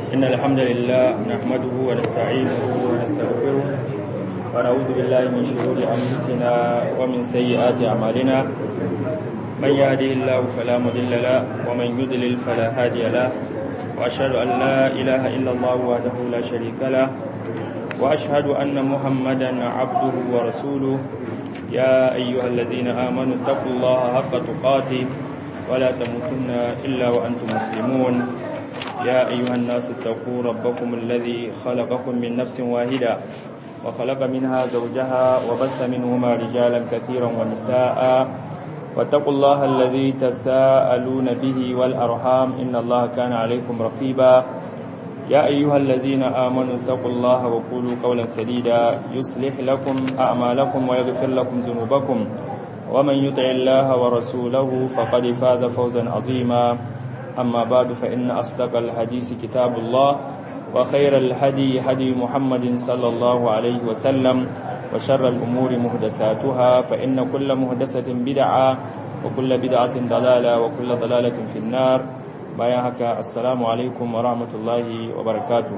إن الحمد لله نحمده ونستعينه ونستغفره ونعوذ بالله من شرور أنفسنا ومن سيئات أعمالنا من يهده الله فلا مضل له ومن يضلل فلا هادي له وأشهد أن لا إله إلا الله وحده لا شريك له وأشهد أن محمدا عبده ورسوله يا أيها الذين آمنوا اتقوا الله حق تقاته ولا تموتن إلا وأنتم مسلمون يا أيها الناس اتقوا ربكم الذي خلقكم من نفس واحدة وخلق منها زوجها وبث منهما رجالا كثيرا ونساء واتقوا الله الذي تساءلون به والأرحام إن الله كان عليكم رقيبا يا أيها الذين آمنوا اتقوا الله وقولوا قولا سديدا يصلح لكم أعمالكم ويغفر لكم ذنوبكم ومن يطع الله ورسوله فقد فاز فوزا عظيما أما بعد فإن أصدق الحديث كتاب الله وخير الهدي هدي محمد صلى الله عليه وسلم وشر الأمور مهدساتها فإن كل مهدسة بدعة وكل بدعة ضلالة وكل ضلالة في النار bayan haka assalamu alaikum wa rahmatullahi wa barakatu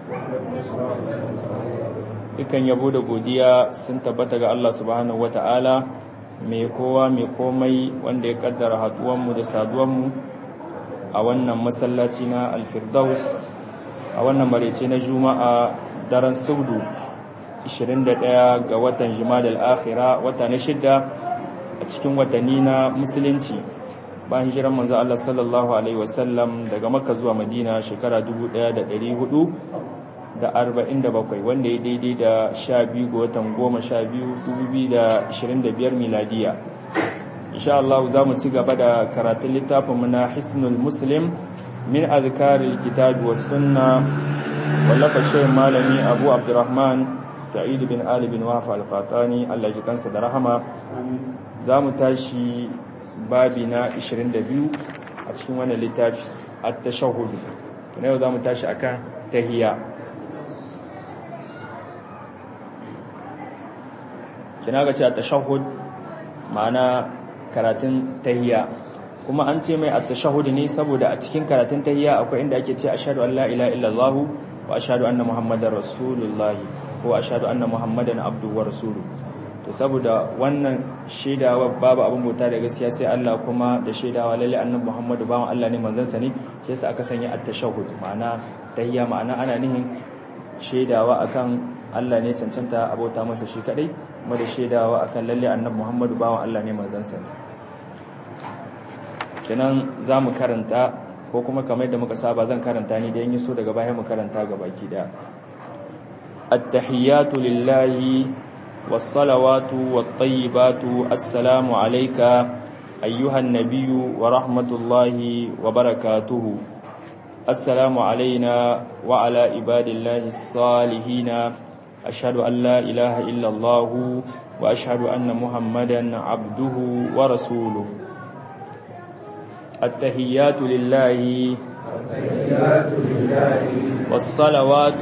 dukan yabo da godiya sun tabbata ga Allah subhanahu wa ta'ala mai kowa mai komai wanda ya kaddara haduwanmu da saduwanmu a wannan masallaci na alfirdaus a wannan marece na juma'a daren saudu 21 ga watan jimadal akhira wata na shidda a cikin watanni na musulunci bayan hijiran manzo Allah sallallahu alaihi wasallam daga Makka zuwa Madina shekara 1447 wanda ya daidai da 12 ga watan 12 2025 miladiya insha Allah za mu ci gaba da karatun littafin mu na Hisnul Muslim min azkaril kitab was sunna wallafa shehin malami Abu Abdurrahman Sa'id bin Ali bin Wahab al-Qatani Allah ya kansa da rahama za mu tashi babi na 22 a cikin wannan littafi at-tashahhud na yau zamu tashi akan tahiyya kina ga cewa tashahhud ma'ana karatun tahiyya kuma an ce mai at-tashahhud ne saboda a cikin karatun tahiyya akwai inda ake ce ashhadu an la ilaha illallah wa ashhadu anna muhammadar rasulullah ko ashhadu anna muhammadan abduhu wa rasuluhu to saboda wannan shaidawa babu abin bauta da gaskiya sai Allah kuma da shaidawa lalle annabi Muhammadu bawan Allah ne manzon sa ne shi yasa aka sanya at-tashahhud ma'ana tahiyya ma'ana ana nihin shaidawa akan Allah ne cancanta abota masa shi kadai kuma da shaidawa akan lalle annabi Muhammadu bawan Allah ne manzon sa ne kenan zamu karanta ko kuma kamar yadda muka saba zan karanta ni da yin so daga baya mu karanta gabaki da at-tahiyyatu lillahi والصلوات والطيبات السلام عليك أيها النبي ورحمة الله وبركاته السلام علينا وعلى عباد الله الصالحين أشهد أن لا إله إلا الله وأشهد أن محمدا عبده ورسوله التهيات لله والصلوات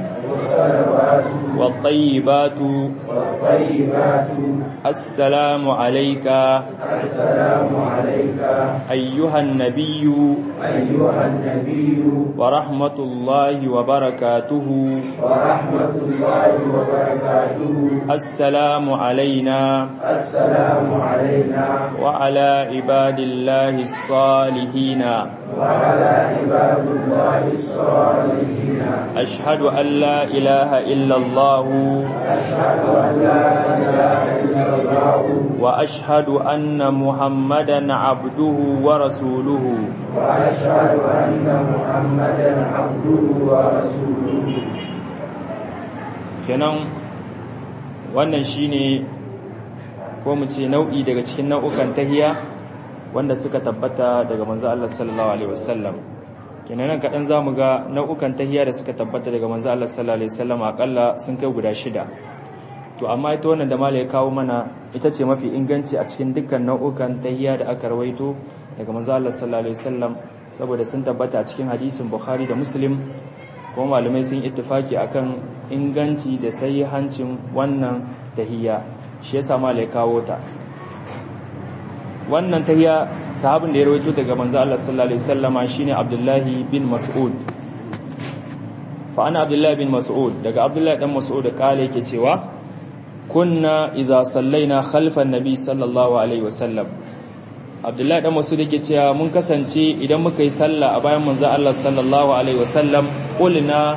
والطيبات والطيبات السلام عليك السلام عليك أيها النبي أيها النبي ورحمة الله وبركاته ورحمة الله وبركاته السلام علينا السلام علينا وعلى عباد الله الصالحين وعلى عباد الله الصالحين أشهد أن لا إله إلا الله أشهد أن لا إله إلا الله وأشهد أن محمدا عبده ورسوله وأشهد أن محمدا عبده ورسوله kenan wannan shine ko mu ce nau'i daga cikin nau'ukan tahiya wanda suka tabbata daga manzo Allah sallallahu alaihi wasallam kenan nan kadan zamu ga nau'ukan tahiya da suka tabbata daga manzo Allah sallallahu alaihi wasallam akalla sun kai guda shida to amma ita wannan da malai ya kawo mana ita ce mafi inganci a cikin dukkan nau'ukan tahiya da aka rawaito daga manzo Allah sallallahu alaihi wasallam saboda sun tabbata a cikin hadisin Bukhari da Muslim kuma malamai sun ittifaki akan inganci da hancin wannan tahiyya shi yasa malai kawo ta wannan tahiyya sahabin da ya rawaito daga manzo Allah sallallahu alaihi wasallama shine Abdullahi bin Mas'ud fa ana abdullahi bin mas'ud daga abdullahi dan mas'ud kale yake cewa kunna idza sallaina khalfan nabi sallallahu alaihi wasallam abdullahi dan mas'ud yake cewa mun kasance idan muka yi sallah a bayan manzo Allah sallallahu alaihi wasallam qulna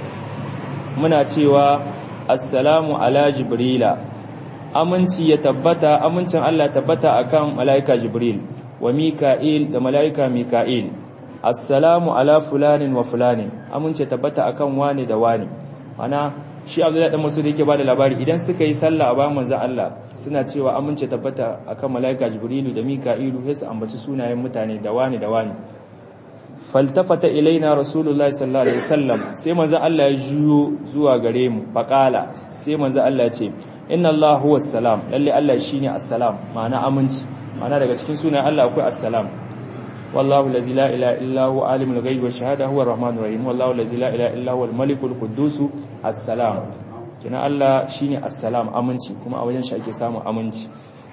muna cewa assalamu ala jibrila aminci ya tabbata amincin Allah tabbata akan malaika jibril wa mika'il da malaika mika'il assalamu ala fulanin wa fulanin amince tabbata akan wani da wani ana shi abdullahi dan masud yake bada labari idan suka yi sallah a bayan manzon Allah suna cewa amince tabbata akan malaika jibrilu da mika'ilu sai su ambaci sunayen mutane da wani da wani faltafata ilaina rasulullahi sallallahu alaihi wasallam sai manzon Allah ya juyo zuwa gare mu faqala sai manzon Allah ya ce inna Allah huwa salam lalle Allah shine assalam ma'ana aminci ma'ana daga cikin sunayen Allah akwai assalam والله الذي لا إله إلا هو عالم الغيب والشهادة هو الرحمن الرحيم والله الذي لا إله إلا هو الملك القدوس السلام kina Allah shine assalam aminci kuma a wajen shi ake samun aminci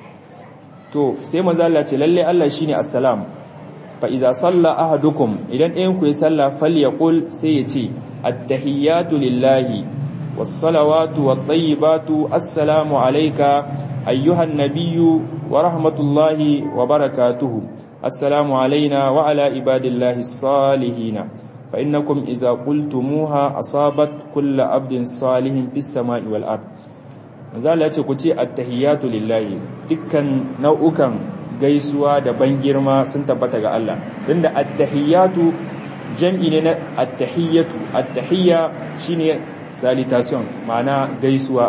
to sai manzo Allah ce lalle Allah shine assalam fa iza salla ahadukum idan ɗayan ku ya salla falyaqul sai ya ce attahiyatu lillahi was-salawatu wat-tayyibatu assalamu alayka ayyuhan nabiyyu wa rahmatullahi wa barakatuhu السلام علينا وعلى عباد الله الصالحين فإنكم إذا قلتموها أصابت كل عبد صالح في السماء والأرض manzala ya ce ku ce attahiyatu lillahi dukkan nau'ukan gaisuwa da ban girma sun tabbata ga Allah tunda attahiyatu jam'i ne na attahiyatu attahiyya shine salutation ma'ana gaisuwa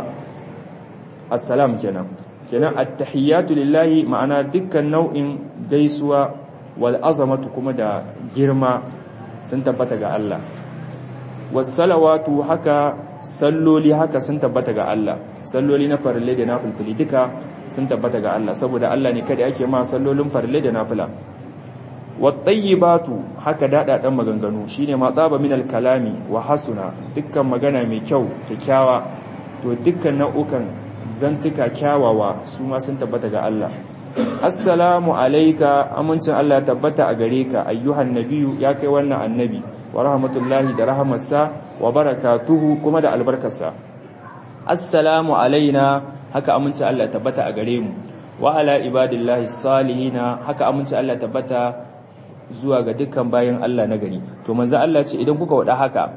assalam kenan kenan attahiyatu lillahi ma'ana dukkan nau'in gaisuwa wal azamatu kuma da girma sun tabbata ga Allah was salawatu haka salloli haka sun tabbata ga Allah salloli na farille da nafilfili duka sun tabbata ga Allah saboda Allah ne kada ake ma sallolin farille da nafila wat tayyibatu haka dadadan maganganu shine ma tsaba min al kalami wa hasuna dukkan magana mai kyau kyakkyawa to dukkan nau'ukan zantuka kyawawa su ma sun tabbata ga Allah assalamu alayka amincin Allah tabbata a gare ka ayyuhan nabiyyu ya kai wannan annabi wa rahmatullahi da rahamarsa wa barakatuhu kuma da albarkarsa assalamu alaina haka amincin Allah tabbata a gare mu wa ala ibadillahi salihina haka amincin Allah tabbata zuwa ga dukkan bayan Allah na gari to manzo Allah ce idan kuka wada haka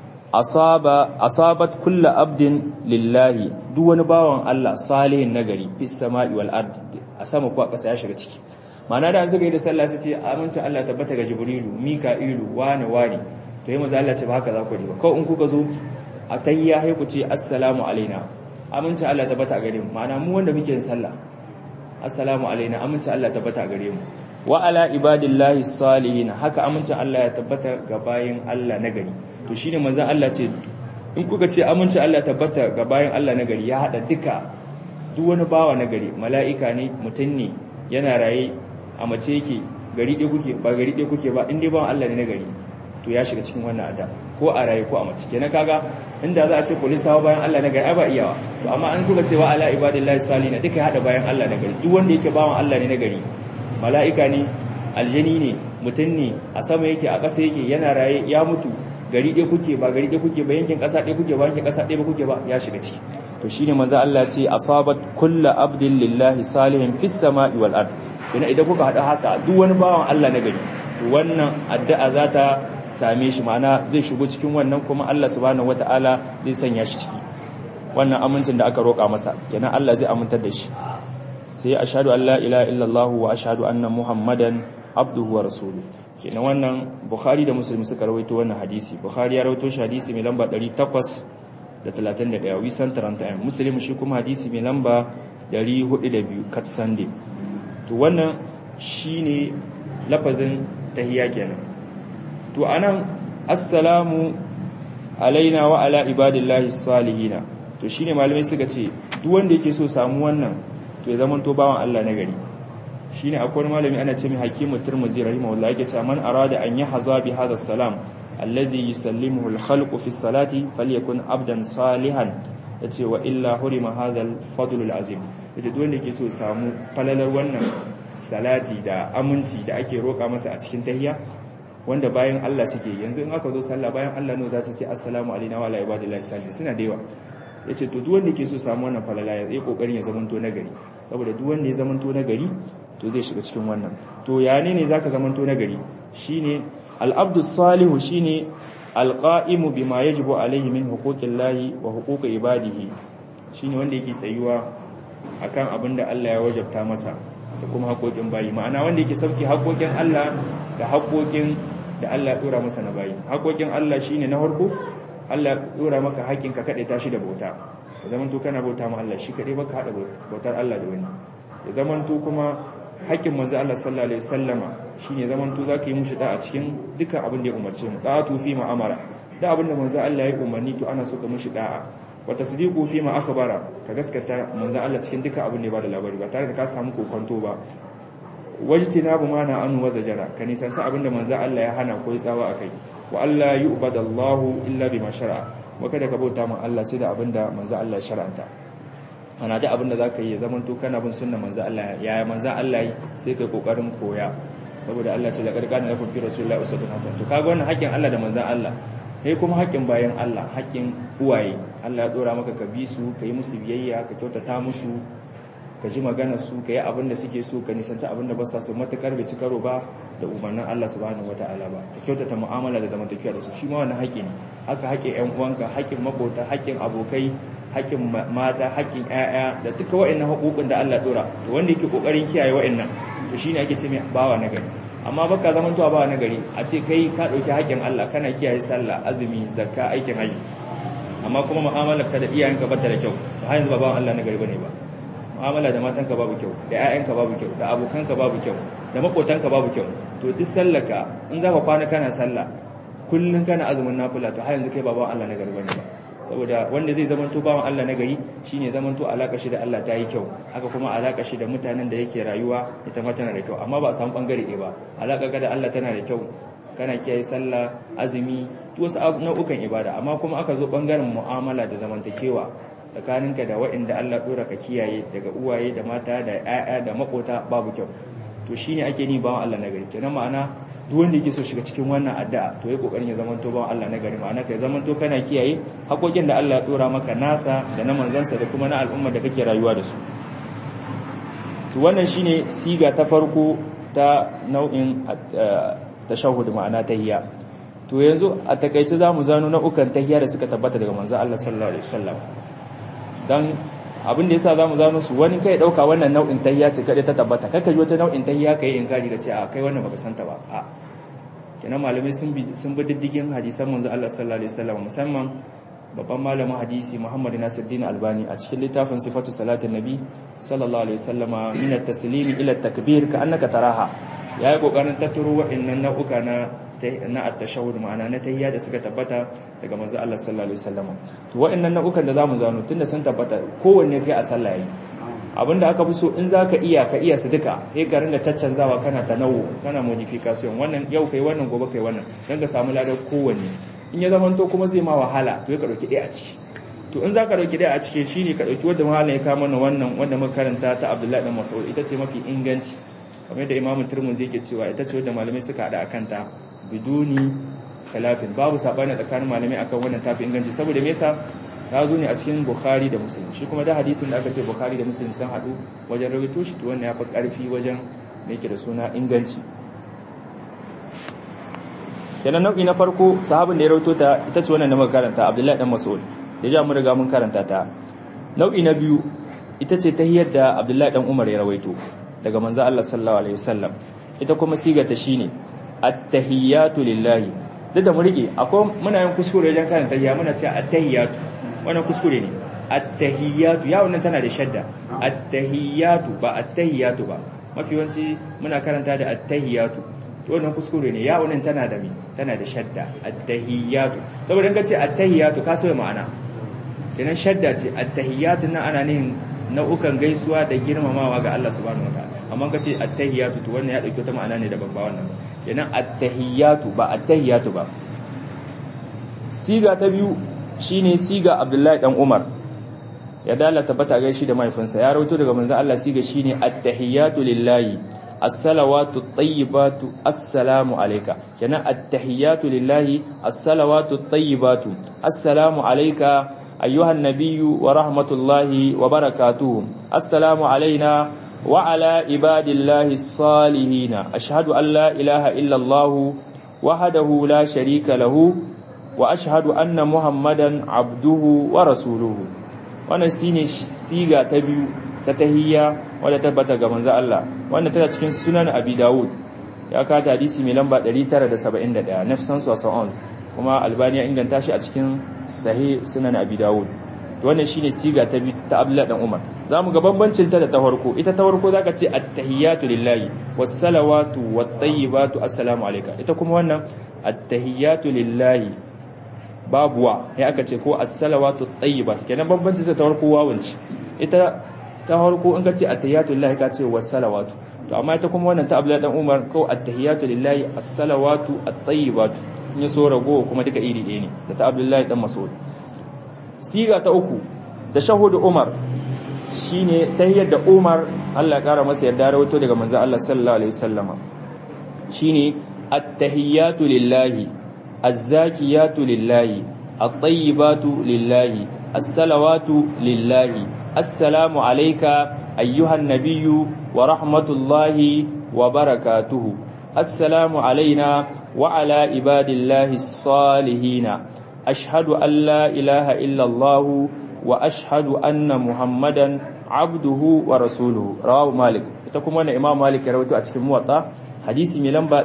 asaba asabat kullu abdin lillahi duk wani bawan Allah salihin nagari fis sama'i wal ard a sama ko a ƙasa ya shiga ciki ma'ana da an zuga da sallah sai ce amincin Allah tabbata ga jibrilu mika'ilu wani wani to yi maza Allah ce ba haka za ku ba kawai in kuka zo a tayya sai ku ce assalamu alaina amincin Allah tabbata a gare mu ma'ana mu wanda muke yin sallah assalamu alaina amincin Allah tabbata a gare mu wa ala ibadillahi salihin haka amincin Allah ya tabbata ga bayin Allah nagari to shine manzon Allah ce in kuka ce amincin Allah tabbata ga bayin Allah nagari ya hada duka duk wani bawa nagari mala'ika ne mutum ne yana raye a mace yake gari ɗaya kuke ba gari ɗaya kuke ba in dai bawan Allah ne nagari to ya shiga cikin wannan ada ko a raye ko a mace kenan kaga inda za a ce polisawa bayan Allah nagari ai ba iyawa to amma an kuka cewa ala ibadillahi salihin duka ya hada bayan Allah nagari duk wanda yake bawan Allah ne nagari mala'ika ne aljani ne mutum ne a sama yake a ƙasa yake yana raye ya mutu gari ɗaya kuke ba gari ɗaya kuke ba yankin ƙasa ɗaya kuke ba yankin ƙasa ɗaya ba kuke ba ya shiga ciki to shine manzo Allah ce asabat kullu abdin lillahi salihin fis sama'i wal ard kina idan kuka hada haka duk wani bawan Allah na gari to wannan addu'a za ta same shi ma'ana zai shigo cikin wannan kuma Allah subhanahu wataala zai sanya shi ciki wannan amincin da aka roƙa masa kenan Allah zai amintar da shi sai ashhadu an la ilaha illallah wa ashhadu anna muhammadan abduhu wa rasuluhu kenan wannan bukhari da muslim suka rawaito wannan hadisi bukhari ya rawaito shi hadisi mai lamba 831 wisan 31 muslim shi kuma hadisi mai lamba 402 kat sunday to wannan shine lafazin tahiyya kenan to anan assalamu alaina wa ala ibadillahi salihina to shine malamai suka ce duk wanda yake so samu wannan to ya zama to bawan Allah na gari shine akwai malami ana ce mai hakimu turmuzi rahimahullah yake cewa man arada an yahza bi hadha salam allazi yusallimuhu al-khalqu fi salati falyakun abdan salihan yace wa illa hurima hadha al-fadl al-azim yace duk wanda yake so samu falalar wannan salati da aminci da ake roka masa a cikin tahiyya wanda bayan Allah suke yanzu in aka zo sallah bayan Allah ne za su ce assalamu alaikum wa ala ibadillahi salihin suna da yawa yace to duk wanda ke so samu wannan falala ya yi kokarin ya zamanto nagari saboda duk wanda ya zamanto nagari to zai shiga cikin wannan to ya ne ne zaka zamanto nagari shine al-abdu salihu shine al-qa'imu bima yajibu alaihi min huquqillahi wa huquqi ibadihi shine wanda yake tsayuwa akan abin da Allah ya wajabta masa da kuma haƙoƙin bayi ma'ana wanda yake sauki haƙoƙin Allah da haƙoƙin da Allah ya dora masa na bayi haƙoƙin Allah shine na farko Allah ya dora maka haƙin ka kade tashi da bauta ya zaman to kana bauta ma Allah shi kade baka hada bautar Allah da wani ya zaman to kuma haƙin manzo Allah sallallahu alaihi wasallama shine zaman to zaka yi mushi da a cikin dukkan abin da ya umarce mu da fi ma'amara da abin da manzo Allah ya umarni to ana so ka mushi da'a wa tasdiqu fi ma akhbara ka gaskata manzo Allah cikin duka abin da ya bada labari ba tare da ka samu kokonto ba wajtinabu ma na anu wa zajara ka nisanci abin da manzo Allah ya hana ko ya tsawa akai wa Allah yu'badallahu illa bima shar'a wa kada ka bauta ma Allah sai da abin da manzo Allah ya shar'anta ana da abin da zaka yi ya zaman to kana bin sunnar manzo Allah ya manzo Allah yi sai kai kokarin koya saboda Allah ce da karkana lakum fi rasulillahi uswatun hasan to kaga wannan haƙƙin Allah da manzo Allah kai kuma haƙƙin bayan Allah haƙƙin uwaye Allah ya dora maka ka bi su ka yi musu biyayya ka kyautata musu ka ji magana su ka yi abin da suke so ka nisanci abin da ba sa so matakar bai ci karo ba da umarnin Allah subhanahu wataala ba ka kyautata mu'amala da zamantakewa da su shi ma wannan haƙƙi ne haka haƙƙin ƴan uwanka haƙƙin makota haƙƙin abokai haƙƙin mata haƙƙin ƴaƴa da duka waɗannan haƙoƙin da Allah dora to wanda yake kokarin kiyaye waɗannan to shine ake ce mai bawa na gari amma baka zaman tuwa ba nagari a ce kai ka dauki haƙin Allah kana kiyaye sallah azumi zakka aikin haji amma kuma mu'amalar ka da iyayenka ba ta da kyau ba har yanzu ba bawan Allah nagari bane ba mu'amala da matanka babu kyau da ƴaƴanka babu kyau da abokanka babu kyau da makotanka babu kyau to duk sallaka in zaka kwana kana sallah kullun kana azumin nafila to har yanzu kai ba bawan Allah nagari bane ba saboda wanda zai zamanto bawan Allah na gari shine zamanto alaka shi da Allah ta yi kyau haka kuma alaka shi da mutanen da yake rayuwa ita ma tana da kyau amma ba a samu bangare ɗaya ba alaka ka da Allah tana da kyau kana kiyaye sallah azumi to wasu nau'ukan ibada amma kuma aka zo bangaren mu'amala da zamantakewa tsakaninka da waɗanda Allah dora ka kiyaye daga uwaye da mata da ƴaƴa da makota babu kyau to shine ake ni bawan Allah na gari kenan ma'ana duk wanda yake so shiga cikin wannan addu'a to yayi kokarin ya zamanto ba Allah na gari ma'ana kai zamanto kana kiyaye hakokin da Allah ya dora maka nasa da na manzansa da kuma na al'umma da kake rayuwa da su to wannan shine siga ta farko ta nau'in tashahhud ma'ana tahiyya to yanzu a takeice zamu zano nau'ukan tahiyya da suka tabbata daga manzon Allah sallallahu alaihi wasallam dan abin da yasa zamu zano su wani kai dauka wannan nau'in tahiyya ce kada ta tabbata kaka ji wata nau'in tahiyya kai inkari da ce a kai wannan baka santa ba a kenan malamai sun bi sun bi diddigin hadisan manzo Allah sallallahu alaihi wasallam musamman babban malamin hadisi Muhammad Nasiruddin Albani a cikin littafin sifatu salatin nabi sallallahu alaihi wasallama min at-taslimi ila at-takbir ka annaka taraha yayi kokarin tattaro wa'annan nau'uka na na at-tashahhud ma'ana na tahiyya da suka tabbata daga manzo Allah sallallahu alaihi wasallam to wa'annan nau'ukan da zamu zano tunda sun tabbata kowanne kai a sallah yayi abinda aka fi so in zaka iya ka iya su duka sai ka ringa caccanzawa kana tanawu kana modification wannan yau kai wannan gobe kai wannan dan ka samu ladar kowanne in ya zamanto kuma zai ma wahala to ya ka dauki ɗaya a ciki to in zaka dauki ɗaya a cikin shine ka dauki wanda mahallan ya kama wannan wanda muka karanta ta Abdullahi dan Mas'ud ita ce mafi inganci kamar da Imam Tirmidhi yake cewa ita ce wanda malamai suka hada akan ta biduni khilafin babu sabani tsakanin malamai akan wannan tafi inganci saboda me yasa ta zo ne a cikin Bukhari da Muslim shi kuma da hadisin da aka ce Bukhari da Muslim sun hadu wajen rawaito shi to wannan ya fi karfi wajen me yake da suna inganci kenan nau'i na farko sahabin da ya rawaito ta ita ce wannan da muka karanta Abdullahi dan Mas'ud da ja mu riga mun karanta ta nau'i na biyu ita ce tahiyyar da Abdullahi dan Umar ya rawaito daga manzo Allah sallallahu alaihi wasallam ita kuma siga ta shine at-tahiyyatu lillahi duk da mu rike akwai muna yin kuskure wajen karanta tahiyya muna cewa at-tahiyyatu wannan kuskure ne at-tahiyyatu ya wannan tana da shadda at-tahiyyatu ba at-tahiyyatu ba mafi yawanci muna karanta da at-tahiyyatu to wannan kuskure ne ya wannan tana da mi tana da shadda at-tahiyyatu saboda in ka ce at-tahiyyatu ka sauya ma'ana kenan shadda ce at-tahiyyatu nan ana nihin nau'ukan gaisuwa da girmamawa ga Allah subhanahu wataala amma ka ce at-tahiyatu to wannan ya dauki wata ma'ana ne daban ba wannan kenan at-tahiyatu ba at-tahiyatu ba siga ta biyu shine siga Abdullahi dan Umar ya dala tabbata ga shi da mahaifinsa ya rawaito daga manzon Allah siga shine at-tahiyatu lillahi as-salawatu at-tayyibatu assalamu alayka kenan at-tahiyatu lillahi as-salawatu at-tayyibatu assalamu alayka أيها النبي ورحمة الله وبركاته السلام علينا وعلى عباد الله الصالحين أشهد أن لا إله إلا الله وحده لا شريك له وأشهد أن محمدا عبده ورسوله wannan shine siga ta biyu ta tahiyya wadda tabbata ga manzo Allah wannan tana cikin sunan Abi Dawud ya kata hadisi mai lamba 971 nafsan sawsa'un kuma albani ya inganta shi a cikin sahih sunan abi dawud wannan shine siga ta ta abdullah dan umar zamu ga bambancin ta da ta farko ita ta farko zaka ce at-tahiyatu lillahi was-salawatu wat-tayyibatu assalamu alayka ita kuma wannan at-tahiyatu lillahi babuwa ya aka ce ko as-salawatu at-tayyibat kenan bambancin ta farko wawanci ita ta farko in ka ce at-tahiyatu lillahi ka ce was-salawatu to amma ita kuma wannan ta abdullah dan umar ko at-tahiyatu lillahi as-salawatu at-tayyibatu in ya so ragowa kuma duka iri ɗaya ne da ta abdullahi dan mas'ud siga ta uku da shahudu umar shine tahiyyar da umar Allah ya kara masa yarda rawaito daga manzon Allah sallallahu alaihi wasallama shine at-tahiyyatu lillahi az-zakiyatu lillahi at-tayyibatu lillahi as-salawatu lillahi assalamu alayka ayyuhan nabiyyu wa rahmatullahi wa barakatuhu assalamu alaina وعلى عباد الله الصالحين أشهد أن لا إله إلا الله وأشهد أن محمدا عبده ورسوله رواه مالك itakum wannan imam malik ya rawaito a cikin muwatta hadisi mai lamba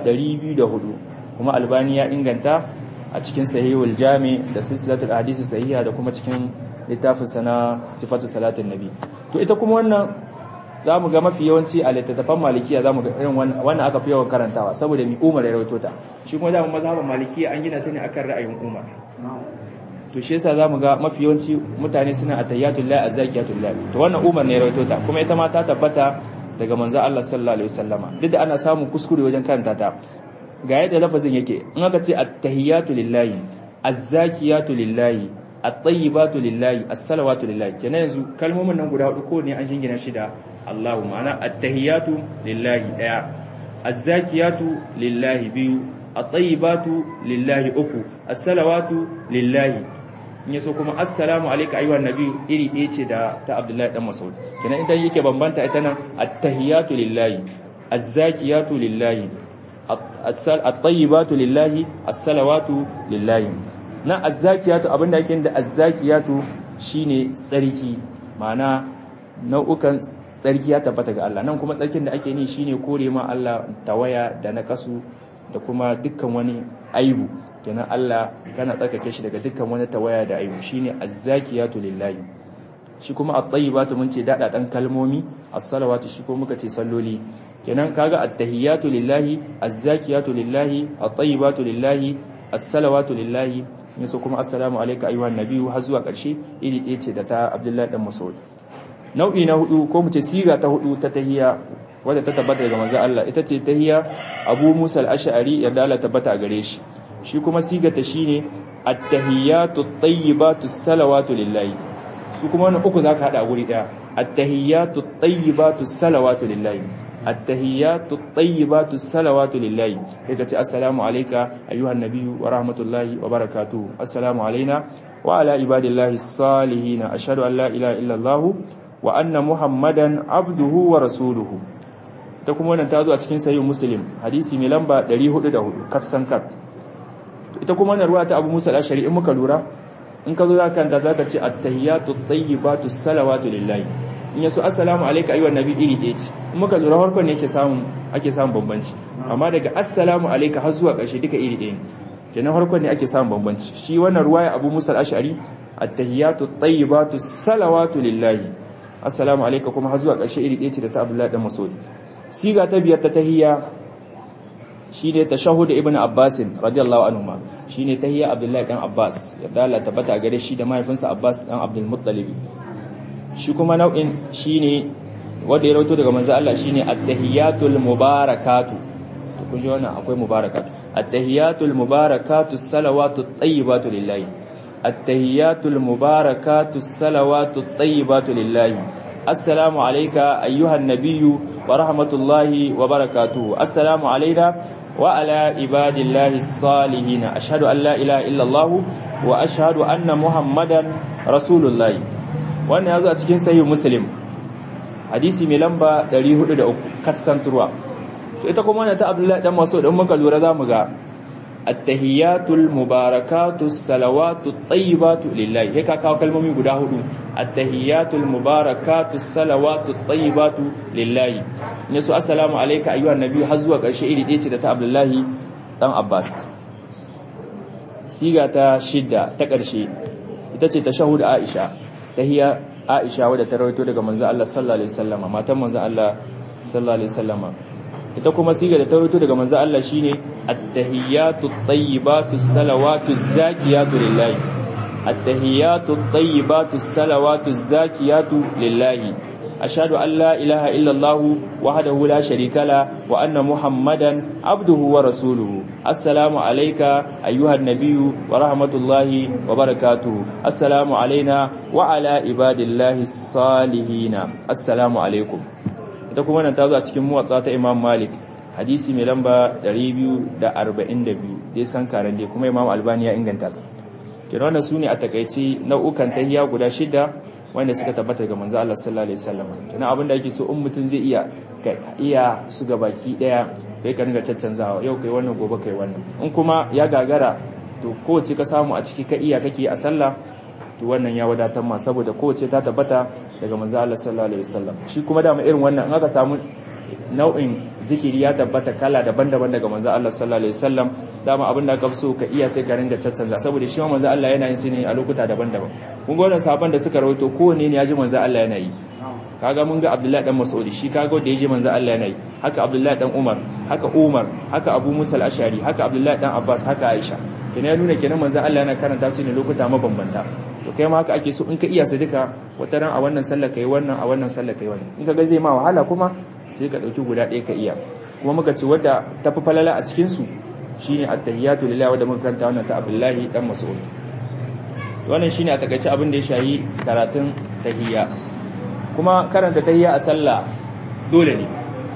204 kuma albani ya inganta a cikin sahihul jami da silsilatul hadisi sahiha da kuma cikin littafin sana sifatu salatin nabi to ita kuma wannan za mu ga mafi yawanci a littattafan malikiya za mu ga irin wannan aka fi yawan karantawa saboda mi umar ya rawaito ta shi kuma dama mazhaban malikiya an gina ta ne akan ra'ayin umar to shi yasa za mu ga mafi yawanci mutane suna atayyatul lahi azzakiyatul lahi to wannan umar ne ya rawaito ta kuma ita ma ta tabbata daga manzo Allah sallallahu alaihi wasallama duk da ana samun kuskure wajen karanta ta ga yadda lafazin yake in aka ce attahiyatu lillahi azzakiyatu lillahi at-tayyibatu lillahi as-salawatu lillahi kenan yanzu kalmomin nan guda hudu ko ne an jingina shi da Allahu ma'ana at-tahiyatu lillahi daya az-zakiyatu lillahi biyu at-tayyibatu lillahi uku as-salawatu lillahi in yaso kuma assalamu alayka ayyuhan nabi iri ɗaya ce da ta Abdullahi dan Mas'ud kenan idan yake bambanta ita nan at-tahiyatu lillahi az-zakiyatu lillahi at-tayyibatu lillahi as-salawatu lillahi na az-zakiyatu abinda yake da az-zakiyatu shine tsarki ma'ana nau'ukan tsarki ya tabbata ga Allah nan kuma tsarkin da ake ni shine kore ma Allah tawaya da nakasu da kuma dukkan wani aibu kenan Allah kana tsarkake shi daga dukkan wani tawaya da aibu shine az-zakiyatu lillahi shi kuma at-tayyibatu mun ce dada dan kalmomi as-salawatu shi ko muka ce salloli kenan kaga at-tahiyatu lillahi az-zakiyatu lillahi at-tayyibatu lillahi as-salawatu lillahi yaso kuma assalamu alayka ayyuhan nabiyyu har zuwa ƙarshe iri ɗaya ce da ta Abdullahi dan Mas'ud nau'i na hudu ko mu ce siga ta hudu ta tahiyya wadda ta tabbata daga manzo Allah ita ce tahiyya Abu Musa al-Ash'ari yadda Allah tabbata a gare shi shi kuma siga ta shine at-tahiyyatu at-tayyibatu as-salawatu lillahi su kuma wannan uku zaka hada guri daya at-tahiyyatu at-tayyibatu as-salawatu lillahi at-tahiyyatu at-tayyibatu as-salawatu lillahi kai ka ce assalamu alayka ayyuhan nabiyyu wa rahmatullahi wa barakatuh assalamu alaina wa ala ibadillahi as-salihin ashhadu an la ilaha illa allah wa anna muhammadan abduhu wa rasuluhu ta kuma wannan ta zo a cikin sahih muslim hadisi mai lamba 404 kat san kat ita kuma wannan ruwa ta abu musa al-ashari in muka lura in ka zo za ka kanta za ka ce at-tahiyatu at-tayyibatu salawatu lillahi in yaso assalamu alayka ayyuhan nabi iri ɗaya ce in muka lura farkon ne yake samun ake samun bambanci amma daga assalamu alayka har zuwa ƙarshe duka iri ɗaya ne kenan farkon ne ake samun bambanci shi wannan ruwaya abu musa al-ashari at-tahiyatu at-tayyibatu salawatu lillahi assalamu alayka kuma har zuwa ƙarshe iri ɗaya ce da ta abdullahi dan mas'ud siga ta biyar ta tahiyya shine tashahhud ibn abbas radiyallahu anhu shine tahiyya abdullahi dan abbas yadda Allah tabbata gare shi da mahaifinsa abbas dan abdul muttalib shi kuma nau'in shine wanda ya rawaito daga manzo Allah shine at-tahiyatul mubarakatu to kun ji wannan akwai mubarakatu at-tahiyatul mubarakatu salawatu tayyibatu lillahi at-tahiyatul mubarakatu salawatu tayyibatu lillahi assalamu alayka ayyuhan nabiyyu wa rahmatullahi wa barakatuhu assalamu alaina wa ala ibadillahi salihin ashhadu an la ilaha illallah wa ashhadu anna muhammadan rasulullahi wannan yazo a cikin sahih muslim hadisi mai lamba 403 katsanturwa to ita kuma wannan ta abdullahi dan mas'ud dan muka lura zamu ga attahiyatul mubarakatus salawatut tayyibatu lillahi he ka kawo kalmomi guda hudu attahiyatul mubarakatus salawatut tayyibatu lillahi ne su assalamu alayka ayyuhan nabiy har zuwa karshe iri ɗaya ce da ta abdullahi dan abbas siga ta shidda ta karshe ita ce tashahhud aisha tahiyya aisha wadda ta rawaito daga manzo Allah sallallahu alaihi wasallama matan manzo Allah sallallahu alaihi wasallama ita kuma siga da tawaito daga manzo Allah shine at-tahiyatu at-tayyibatu as-salawatu az-zakiyatu lillahi at-tahiyatu at-tayyibatu as-salawatu az-zakiyatu lillahi ashhadu an la ilaha illa Allah wahdahu la sharika la wa anna muhammadan abduhu wa rasuluhu assalamu alayka ayyuhan nabiyyu wa rahmatullahi wa barakatuh assalamu alayna wa ala ibadillahi salihin assalamu alaykum ita kuma nan ta zo a cikin muwatta ta Imam Malik hadisi mai lamba 242 dai san karan dai kuma Imam Albani ya inganta ta kina wannan sune a takeici nau'ukan tahiyya guda shida wanda suka tabbata ga manzo Allah sallallahu alaihi wasallam kina abin da yake so in mutun zai iya iya su ga baki daya kai ka ringa caccanzawa yau kai wannan gobe kai wannan in kuma ya gagara to kowace ka samu a ciki ka iya kake a sallah to wannan ya wadatar ma saboda kowace ta tabbata daga manzo Allah sallallahu alaihi wasallam shi kuma dama irin wannan in aka samu nau'in zikiri ya tabbata kala daban-daban daga manzo Allah sallallahu alaihi wasallam dama abin da ka so ka iya sai ka ringa caccanza saboda shi manzo Allah yana yin shi ne a lokuta daban-daban kun ga wannan sahabban da suka rawaito kowanne ne ya ji manzo Allah yana yi kaga mun ga Abdullahi dan Mas'ud shi kaga da ya ji manzo Allah yana yi haka Abdullahi dan Umar haka Umar haka Abu Musa al-Ashari haka Abdullahi dan Abbas haka Aisha kenan ya nuna kenan manzo Allah yana karanta su ne lokuta mabambanta to kai ma haka ake so in ka iya su duka wata ran a wannan sallar kai wannan a wannan sallar kai wannan in ka ga zai ma wahala kuma sai ka dauki guda ɗaya ka iya kuma muka ce wadda tafi falala a cikin su shine at-tahiyatu lillahi wadda muka kanta wannan ta Abdullahi dan Mas'ud wannan shine a takaice abin da ya shayi karatun tahiyya kuma karanta tahiyya a sallah dole ne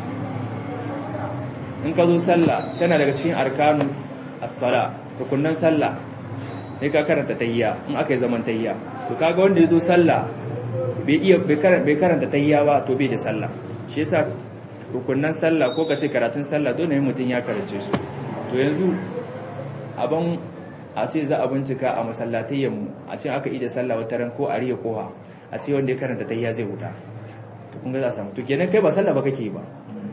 in ka zo sallah tana daga cikin arkanu as-sala rukunnan sallah sai ka karanta tahiyya in aka yi zaman tahiyya to kaga wanda ya zo sallah bai iya bai karanta tahiyya ba to bai da sallah shi yasa rukunnan sallah ko kace karatun sallah dole ne mutum ya karance su to yanzu abin a ce za a bincika a masallatayyan mu a ce aka yi da sallah wata ran ko a riya koha a ce wanda ya karanta tahiyya zai huta to kun ga za a samu to kenan kai ba sallah ba kake ba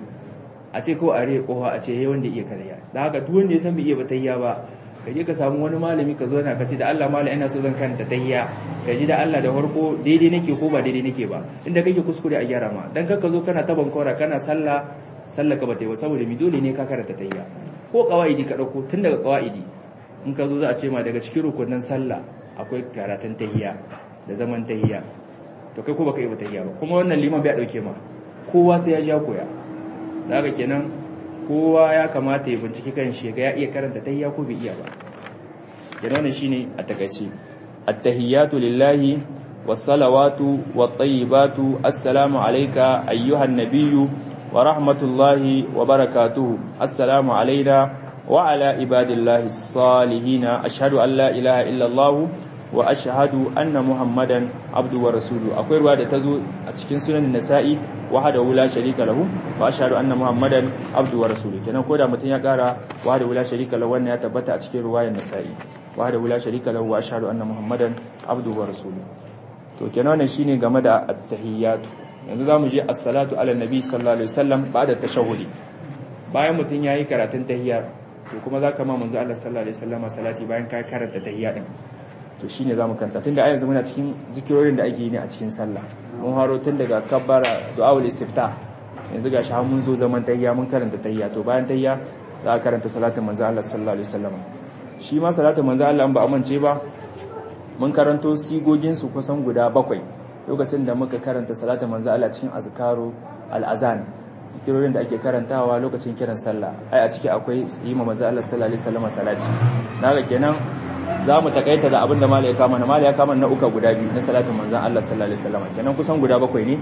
a ce ko a riya koha a ce yayi wanda iya karya da haka duk wanda ya san bai iya ba tahiyya ba ka je ka samu wani malami ka zo na ka ce da Allah malam ina so zan karanta tahiyya ka ji da Allah da farko daidai nake ko ba daidai nake ba inda kake kuskure a gyara ma dan ka zo kana taban kora kana sallah sallah ka bata yi ba saboda mi dole ne ka karanta tahiyya ko qawaidi ka dauko tun daga qawaidi in ka zo za a ce ma daga cikin rukunin sallah akwai karatun tahiyya da zaman tahiyya to kai ko baka yi ba tahiyya ba kuma wannan liman bai dauke ma kowa sai ya ja koya da haka kenan kowa ya kamata ya binciki kan shi ga ya iya karanta tahiyya ko bai iya ba kenan wannan shine a takaice at-tahiyyatu lillahi was-salawatu wat-tayyibatu assalamu alayka ayyuhan nabiyyu wa rahmatullahi wa barakatuhu assalamu alayna wa ala ibadillahi as-salihin ashhadu an la ilaha illa allah wa ashhadu anna muhammadan abdu wa rasuluhu akwai ruwa da tazo a cikin sunan nasa'i wahdahu la sharika lahu wa ashhadu anna muhammadan abdu wa rasuluhu kenan koda mutun ya kara wahdahu la sharika lahu wannan ya tabbata a cikin ruwayar nasa'i wahdahu la sharika lahu wa ashhadu anna muhammadan abdu wa rasuluhu to kenan wannan shine game da at-tahiyyatu yanzu zamu je as-salatu ala nabi sallallahu alaihi wasallam ba'da tashahhudi bayan mutun yayi karatun tahiyya to kuma zaka ma manzo Allah sallallahu alaihi wasallam salati bayan ka karanta tahiyya din to shine zamu kanta tunda a yanzu muna cikin zikirorin da ake yi ne a cikin sallah mun haro tun daga kabbara du'aul istiftah yanzu gashi har mun zo zaman tahiyya mun karanta tahiyya to bayan tahiyya za a karanta salatin manzo Allah sallallahu alaihi wasallam shi ma salatin manzo Allah ba amince ba mun karanto sigogin su kusan guda bakwai lokacin da muka karanta salatin manzo Allah cikin azkaru al-azan zikirorin da ake karantawa lokacin kiran sallah ai a ciki akwai yi ma manzo Allah sallallahu alaihi wasallam salati daga kenan za mu takaita da abin da mala ya kama na mala ya kama na uka guda biyu na salatin manzan Allah sallallahu alaihi wasallam kenan kusan guda bakwai ne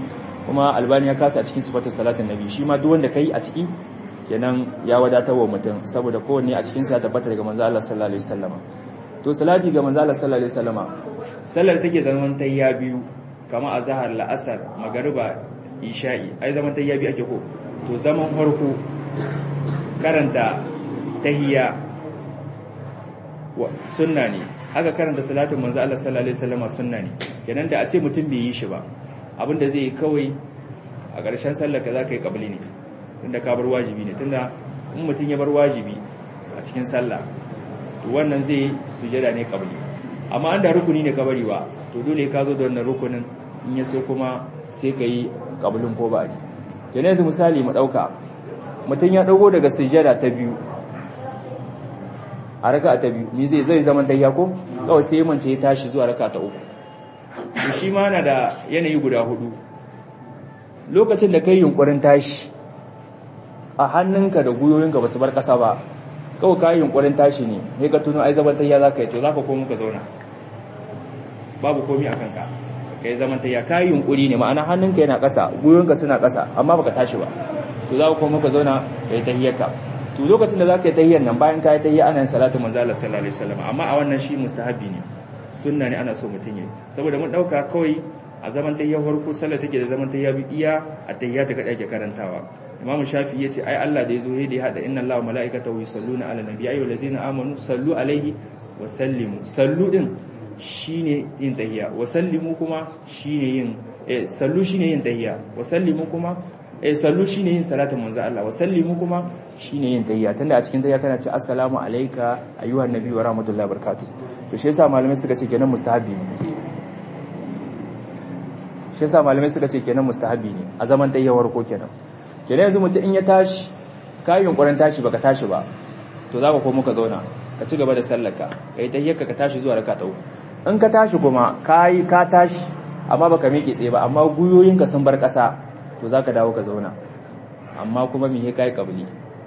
kuma albani ya kasa a cikin sifatar salatin nabi shi ma duk wanda kai a ciki kenan ya wadatar wa mutum saboda kowanne a cikin sa tabbata daga manzo Allah sallallahu alaihi wasallama to salati ga manzo Allah sallallahu alaihi wasallama sallar take zaman tayya biyu kama azhar la'asar magariba isha'i ai zaman tayya biyu ake ko to zaman farko karanta tahiyya sunna ne haka karanta salatin manzo Allah sallallahu alaihi wasallama sunna ne kenan da a ce mutum bai yi shi ba abinda zai yi kawai a ƙarshen sallar ka zaka yi kabli ne tunda ka bar wajibi ne tunda in mutum ya bar wajibi a cikin sallah to wannan zai yi sujada ne kabli amma an da rukuni ne ka bari ba to dole ka zo da wannan rukunin in ya so kuma sai ka yi kablin ko ba ne kenan yanzu misali mu ɗauka mutum ya ɗago daga sujada ta biyu a raka ta biyu ni zai zai zaman tayya ko kawai sai mance ya tashi zuwa raka ta uku to shi ma na da yanayi guda hudu lokacin da kai yunkurin tashi a hannunka da guyoyinka ba su bar kasa ba kawai kai yunkurin tashi ne sai ka tuno ai zaman tayya zaka yi to zaka komo ka zauna babu komi akan ka kai zaman tayya kai yunkuri ne ma'ana hannunka yana kasa guyoyinka suna kasa amma baka tashi ba to za ka komo ka zauna kai tahiyyarka to lokacin da zaka yi tahiyyar nan bayan ka yi tahiyya ana yin salatu manzo Allah sallallahu alaihi wasallam amma a wannan shi mustahabi ne sunna ne ana so mutun yi saboda mun dauka kawai a zaman tahiyyar farko sallah take da zaman tahiyya bi iya a tahiyya ta kada ake karantawa Imam Shafi yace ai Allah da yazo ya da hada inna Allaha malaikatahu yusalluna ala nabi ayyuhal ladzina amanu sallu alaihi wa sallimu sallu din shine yin tahiyya wa sallimu kuma shine yin eh sallu shine yin tahiyya wa sallimu kuma eh sallu shine yin salatin manzo Allah wa sallimu kuma shine yin tahiyya tunda a cikin tahiyya kana ce assalamu alayka ayyuhan nabi wa rahmatullahi barakatuh to shi yasa malamai suka ce kenan mustahabi ne shi yasa malamai suka ce kenan mustahabi ne a zaman tahiyyawar ko kenan kenan yanzu mutum in ya tashi kai yunkurin tashi baka tashi ba to zaka komo ka zauna ka ci gaba da sallarka kai tahiyyarka ka tashi zuwa raka ta uku in ka tashi kuma kai ka tashi amma baka miƙe tsaye ba amma guyoyinka sun bar ƙasa to za ka dawo ka zauna amma kuma mihe ka yi ƙabli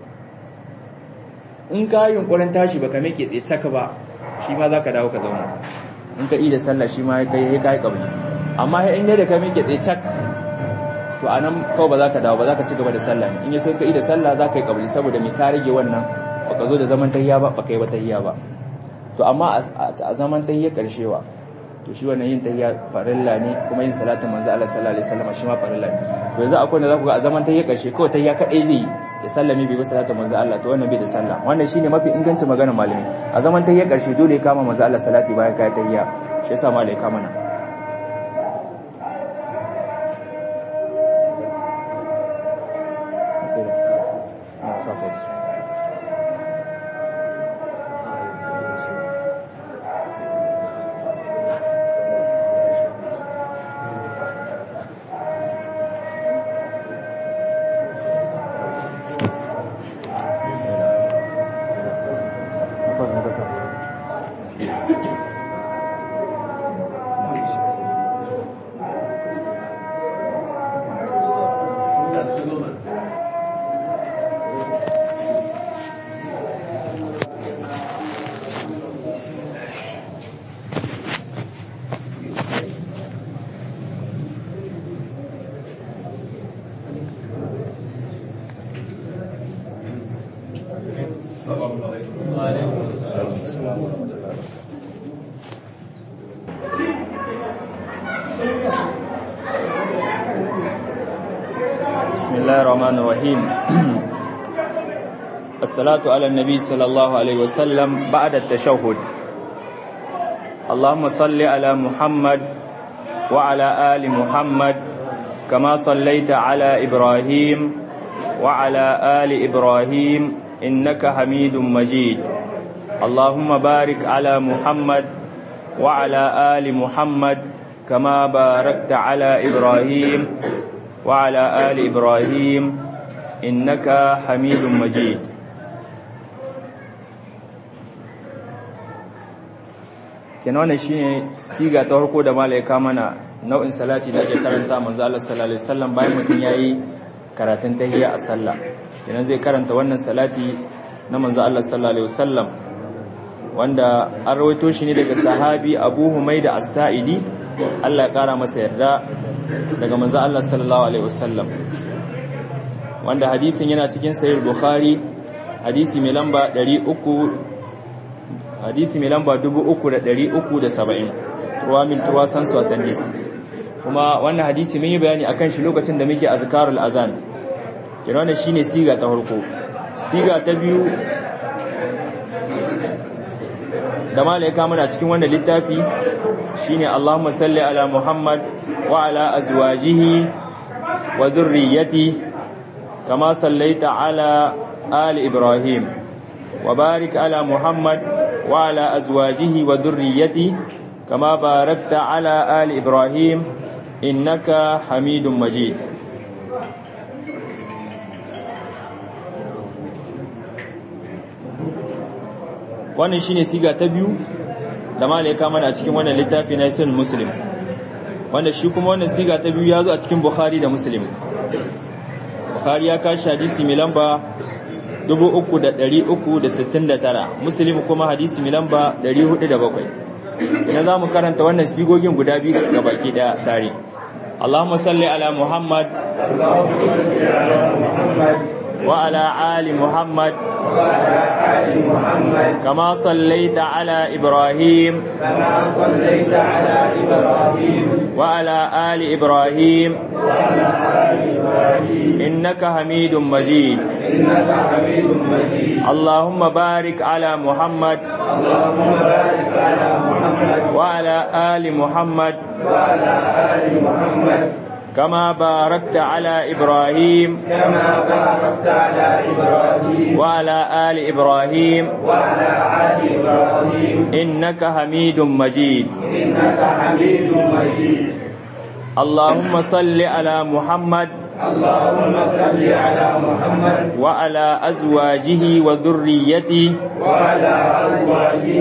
in ka yi yunkurin tashi ba ka mai tsaye caka ba shi ma za ka dawo ka zauna in ka yi da sallah shi ma ya yi ƙabli amma in yadda ka mai tsaye cak to a nan kawai ba za ka dawo ba za ka ci gaba da sallah in yi so ka yi da sallah za ka yi ƙabli saboda mai ka rage wannan ba ka zo da zaman tahiya ba ba ka yi ba tahiya ba to amma a zaman tahiya ƙarshewa to shi wannan yin tahiyya farilla ne kuma yin salatin manzo Allah sallallahu alaihi wasallam shi ma farilla ne to yanzu akwai da zaku ga a zaman tahiyya karshe kawai tahiyya kadai zai ya sallame bai ba salatin manzo Allah to wannan bai da sallah wannan shine mafi ingancin maganar malami a zaman tahiyya karshe dole ya kama manzo Allah salati bayan kai tahiyya shi yasa malai kama na بسم الله الرحمن الرحيم الصلاة على النبي صلى الله عليه وسلم بعد التشهد اللهم صل على محمد وعلى آل محمد كما صليت على إبراهيم وعلى آل إبراهيم إنك حميد مجيد اللهم بارك على محمد وعلى آل محمد كما باركت على إبراهيم وعلى آل إبراهيم إنك حميد مجيد kenan wannan shine siga ta farko da malaika mana nau'in salati da ake karanta manzo Allah sallallahu alaihi wasallam bayan mutun yayi karatun tahiyya a sallah kenan zai karanta wannan salati na manzo Allah sallallahu alaihi wasallam wanda an rawaito shi ne daga sahabi Abu Humaida As-Sa'idi Allah ya kara masa yarda daga manzo Allah sallallahu alaihi wasallam wanda hadisin yana cikin sahih bukhari hadisi mai lamba 300 hadisi mai lamba 3370 ruwa min tuwasan su asandis kuma wannan hadisi mun yi bayani akan shi lokacin da muke azkarul azan kina wannan shine siga ta farko siga ta biyu da malaika muna cikin wannan littafi shine Allahumma salli ala Muhammad wa ala azwajihi wa dhurriyyati kama sallaita ala ali Ibrahim wa barik ala Muhammad wa ala azwajihi wa dhurriyyati kama barakta ala ali Ibrahim innaka Hamidum Majid wannan shine siga ta biyu da malaika mana a cikin wannan littafi na Sahih Muslim wanda shi kuma wannan siga ta biyu ya zo a cikin Bukhari da Muslim Bukhari ya kashi hadisi mai lamba 3369 Muslim kuma hadisi mai lamba 407 idan za mu karanta wannan sigogin guda biyu ga baki daya tare Allahumma salli ala Muhammad wa ala ali Muhammad كما صليت على إبراهيم كما صليت على إبراهيم وعلى آل إبراهيم إنك حميد مجيد إنك حميد مجيد اللهم بارك على محمد اللهم بارك على محمد وعلى آل محمد وعلى آل محمد كما باركت على إبراهيم كما باركت على إبراهيم وعلى آل إبراهيم وعلى آل إبراهيم إنك حميد مجيد إنك حميد مجيد اللهم صل على محمد اللهم صل على محمد وعلى أزواجه وذريته وعلى أزواجه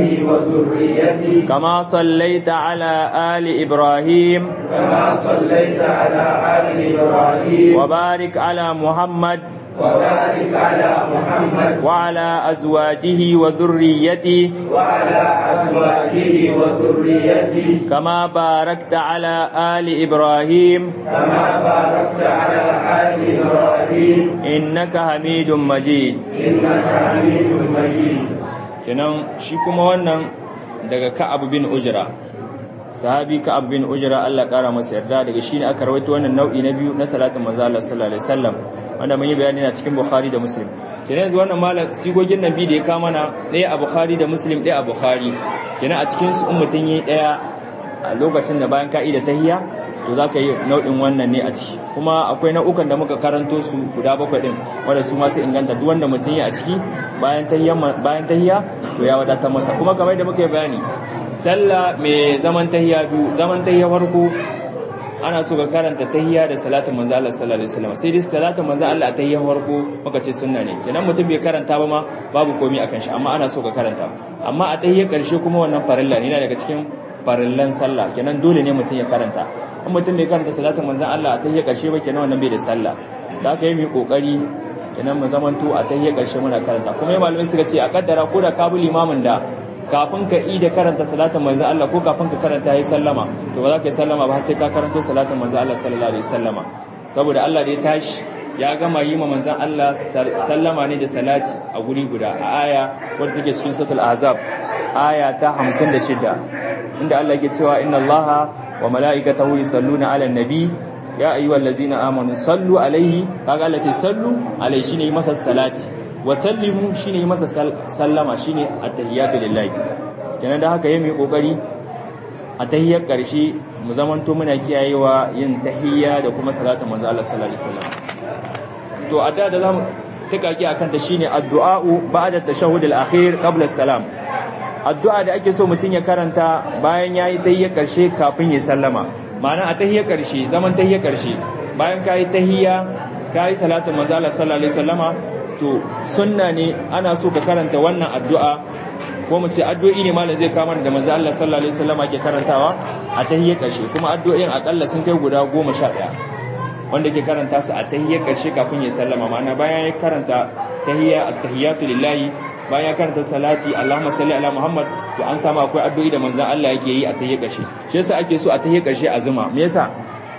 وذريته كما صليت على آل إبراهيم كما صليت على آل إبراهيم وبارك على محمد وبارك على محمد وعلى أزواجه وذريته وعلى أزواجه وذريته كما باركت على آل إبراهيم كما باركت على آل إبراهيم إنك حميد مجيد إنك حميد مجيد kenan shi kuma wannan daga Ka'ab bin Ujra sahabi Ka'ab bin Ujra Allah kara masa yarda daga shi ne aka rawaito wannan nau'i na biyu na salatin manzo Allah sallallahu alaihi wasallam wanda mun yi bayani na cikin Bukhari da Muslim kenan yanzu wannan malam sigogin nabi da ya kama na ɗaya a Bukhari da Muslim ɗaya a Bukhari kenan a cikin su in mutun yi ɗaya a lokacin da bayan ka'ida tahiyya to za ka yi nau'in wannan ne a ciki kuma akwai nau'ukan da muka karanto su guda bakwai din wanda su masu inganta duk wanda mutum yi a ciki bayan tahiyya bayan tahiyya to ya wadatar masa kuma kamar da muka yi bayani sallah mai zaman tahiyya biyu zaman tahiyya farko ana so ka karanta tahiyya da salatin manzo Allah sallallahu alaihi wasallam sai dai salatin manzo Allah a tahiyya farko muka ce sunna ne kenan mutum bai karanta ba ma babu komai akan shi amma ana so ka karanta amma a tahiyya karshe kuma wannan farilla ne yana daga cikin farillan sallah kenan dole ne mutum ya karanta in mutum bai karanta salatin manzon Allah a tahiyya karshe ba kenan wannan bai da sallah da aka yi mu kokari kenan mu zamanto a tahiyya karshe muna karanta kuma malamai suka ce a kaddara ko da kabu limamin da kafin ka yi da karanta salatin manzon Allah ko kafin ka karanta yayi sallama to ba za ka yi sallama ba sai ka karanto salatin manzon Allah sallallahu alaihi wasallama saboda Allah da ya tashi ya gama yi ma manzon Allah sallama ne da salati a guri guda a aya wadda take cikin suratul ahzab aya ta 56 inda Allah yake cewa inna Allaha wa mala'ikatahu yusalluna 'alan nabi ya ayyuhallazina amanu sallu alaihi kaga Allah ce sallu alaihi shine yi masa salati wa sallimu shine yi masa sallama shine at-tahiyatu lillahi kenan da haka yayi kokari a tahiyyar karshe mu zamanto muna kiyayewa yin tahiyya da kuma salatin manzo Allah sallallahu alaihi wasallam to adda da zamu tikaki akan ta shine addu'a'u ba'da tashahhud al-akhir qabla as-salam addu'a da ake so mutum ya karanta bayan ya yi tahiyyar ƙarshe kafin ya sallama ma'ana a tahiyyar ƙarshe zaman tahiyyar ƙarshe bayan ka yi tahiyya ka yi salatun manzala sallallahu alaihi sallama to sunna ne ana so ka karanta wannan addu'a ko mu ce addu'o'i ne malam zai kama da manzo Allah sallallahu alaihi wasallama ke karantawa a tahiyyar ƙarshe kuma addu'o'in akalla sun kai guda goma sha ɗaya wanda ke karanta su a tahiyyar ƙarshe kafin ya sallama ma'ana bayan ya karanta tahiyya at-tahiyyatu lillahi bayan ya karanta salati Allahumma salli ala Muhammad to an samu akwai addu'o'i da manzon Allah yake yi a tahiyyar ƙarshe shi yasa ake so a tahiyyar ƙarshe azuma me yasa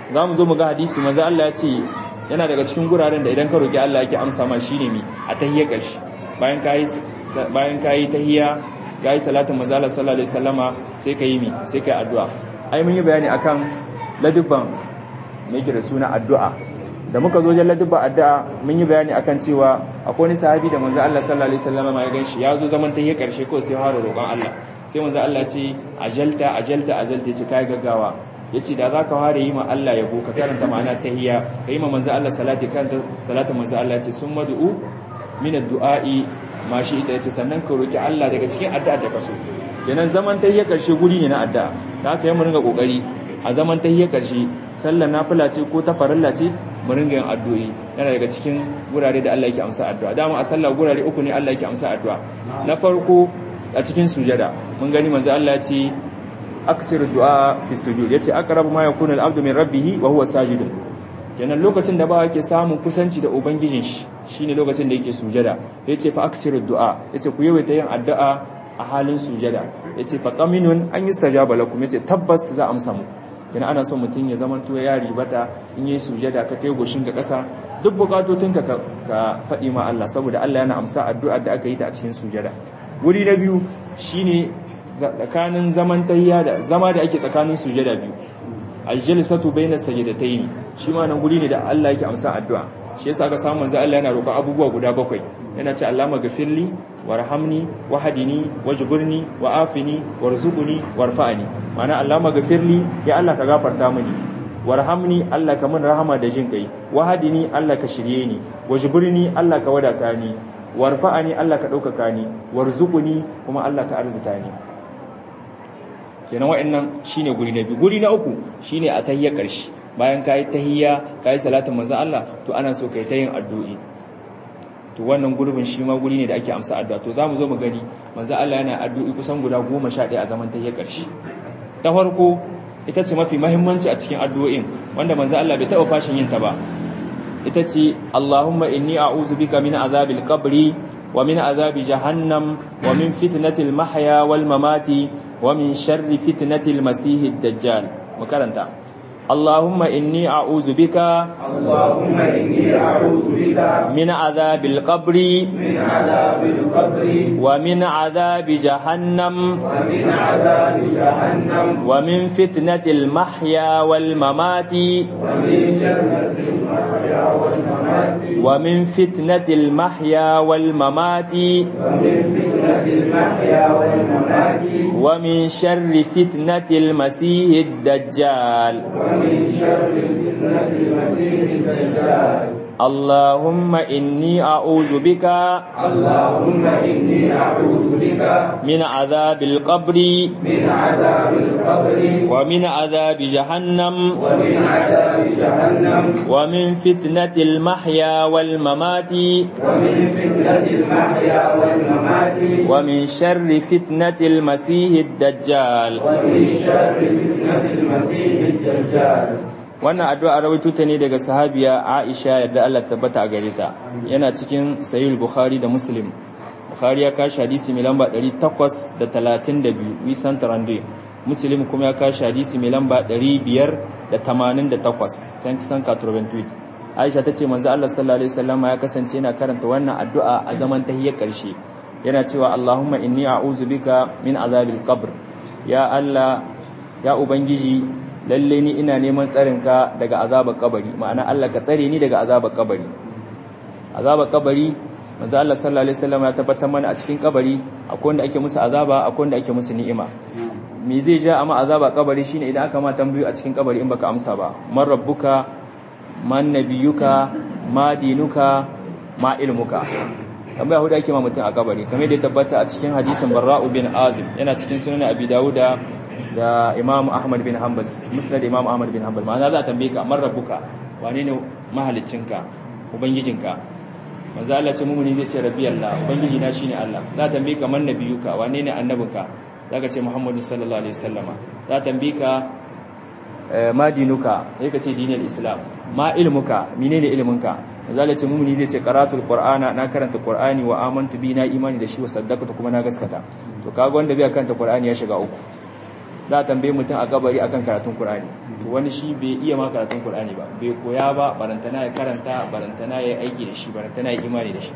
zamu zo mu ga hadisi manzo Allah ya ce yana daga cikin guraren da idan ka roki Allah yake amsa ma shine mi a tahiyya karshe bayan kai bayan kai tahiyya kai salatin manzo Allah sallallahu alaihi wasallama sai kai mi sai kai addu'a ai mun yi bayani akan ladubban me yake da suna addu'a da muka zo jan ladubban addu'a mun yi bayani akan cewa akwai wani sahabi da manzo Allah sallallahu alaihi wasallama ya ganshi ya zo zaman tahiyya karshe ko sai fara roƙon Allah sai manzo Allah ce ajalta ajalta ajalta ce kai gaggawa yace da zaka fara yi ma Allah yabo ka karanta ma'ana tahiyya kai ma manzo Allah salati karanta salatu manzo Allah ce summa du'u min ad-du'a'i ma shi ita yace sannan ka roki Allah daga cikin addu'a da kaso kenan zaman tahiyya karshe guri ne na addu'a da haka mu ringa kokari a zaman tahiyya karshe sallar nafila ce ko ta farilla ce mu ringa yin addu'o'i yana daga cikin gurare da Allah yake amsa addu'a dama a sallah gurare uku ne Allah yake amsa addu'a na farko a cikin sujada mun gani manzo Allah ya ce aksir du'a fi sujud yace aqrabu ma yakunu al-abdu min rabbih wa huwa sajid kenan lokacin da ba yake samun kusanci da ubangijin shi shine lokacin da yake sujada yace fa aksir du'a yace ku yawaita yin addu'a a halin sujada yace fa qaminun an yustajaba lakum yace tabbas za a amsa mu kenan ana son mutum ya zama to ya ribata in yi sujada ka kai goshin ga ƙasa duk bukatotinka ka faɗi ma Allah saboda Allah yana amsa addu'ar da aka yi ta a cikin sujada wuri na biyu shine tsakanin zaman tayya da zama da ake tsakanin sujada biyu aljalisatu bainas sajdatayn shi ma nan guri ne da Allah yake amsa addu'a shi yasa aka samu manzo Allah yana roƙon abubuwa guda bakwai yana ce Allah maghfirli warhamni wahdini wajburni wa'afini warzuqni warfa'ni ma'ana Allah maghfirli ya Allah ka gafarta mini warhamni Allah ka min rahama da jin kai wahdini Allah ka shirye ni wajburni Allah ka wadata ni warfa'ani Allah ka ɗaukaka ni warzuquni kuma Allah ka arzuta ni kenan wa'annan shine guri na biyu guri na uku shine a tahiyya ƙarshe bayan kai tahiyya kai salatin manzo Allah to ana so kai ta yin addu'i to wannan gurbin shi ma guri ne da ake amsa addu'a to zamu zo mu gani manzo Allah yana addu'i kusan guda 11 a zaman tahiyya ƙarshe ta farko ita ce mafi muhimmanci a cikin addu'o'in wanda manzo Allah bai taɓa fashin yin ta ba ita ce Allahumma inni a'udhu bika min azabil qabri wa min azabi jahannam wa min fitnatil mahya wal mamati wa min sharri fitnatil masiihid dajjal makaranta Allahumma inni a'udhu bika Allahumma inni a'udhu bika min azabil qabri min azabil qabri wa min azabi jahannam wa min azabi jahannam wa min fitnatil mahya wal mamati wa min sharri al-mahya wal mamati wa min fitnatil mahya wal mamati wa min fitnatil mahya wal mamati wa min sharri fitnatil masiihid dajjal wa min sharri fitnatil masiihid dajjal اللهم إني أعوذ بك اللهم إني أعوذ بك من عذاب القبر من عذاب القبر ومن عذاب جهنم ومن عذاب جهنم ومن فتنة المحيا والممات ومن فتنة المحيا والممات ومن شر فتنة المسيح الدجال ومن شر فتنة المسيح الدجال wannan addu'a rawaito ta ne daga sahabiya Aisha yadda Allah tabbata a gare ta yana cikin sahih Bukhari da Muslim Bukhari ya kashi hadisi mai lamba 832 wisan tarande Muslim kuma ya kashi hadisi mai lamba 588 san san 88 Aisha tace manzo Allah sallallahu alaihi wasallam ya kasance yana karanta wannan addu'a a zaman tahiyyar karshe yana cewa Allahumma inni a'udhu bika min azabil qabr ya Allah ya ubangiji lalle ni ina neman tsarinka daga azabar kabari ma'ana Allah ka tsare ni daga azabar kabari azabar kabari manzo Allah sallallahu alaihi wasallam ya tabbatar mana a cikin kabari akwai wanda ake musu azaba akwai wanda ake musu ni'ima me zai ja amma azabar kabari shine idan aka ma tambayo a cikin kabari in baka amsa ba man rabbuka man nabiyuka ma dinuka ma ilmuka tambaya hudu ake ma mutum a kabari kamar da ya tabbata a cikin hadisin Barra'u bin Azim yana cikin sunan Abi Dawuda da Imam Ahmad bin Hanbal Musnad Imam Ahmad bin Hanbal ma'ana za ta tambaye ka man rabbuka wane ne mahaliccinka ubangijinka manzo Allah ce mumuni zai ce rabbi Allah ubangiji na shine Allah za ta tambaye ka man nabiyuka wane ne annabinka zaka ce Muhammadu sallallahu alaihi wasallama za ta tambaye ka ma dinuka sai ka ce dinul islam ma ilmuka menene ilminka manzo Allah ce mumuni zai ce qaratul qur'ana na karanta qur'ani wa amantu bi na imani da shi wa saddaqtu kuma na gaskata to kaga wanda bai karanta qur'ani ya shiga uku za a tambaye mutum a kabari akan karatun Qur'ani to wani shi bai iya ma karatun Qur'ani ba bai koya ba barantana ya karanta barantana ya aiki da shi barantana ya imani da shi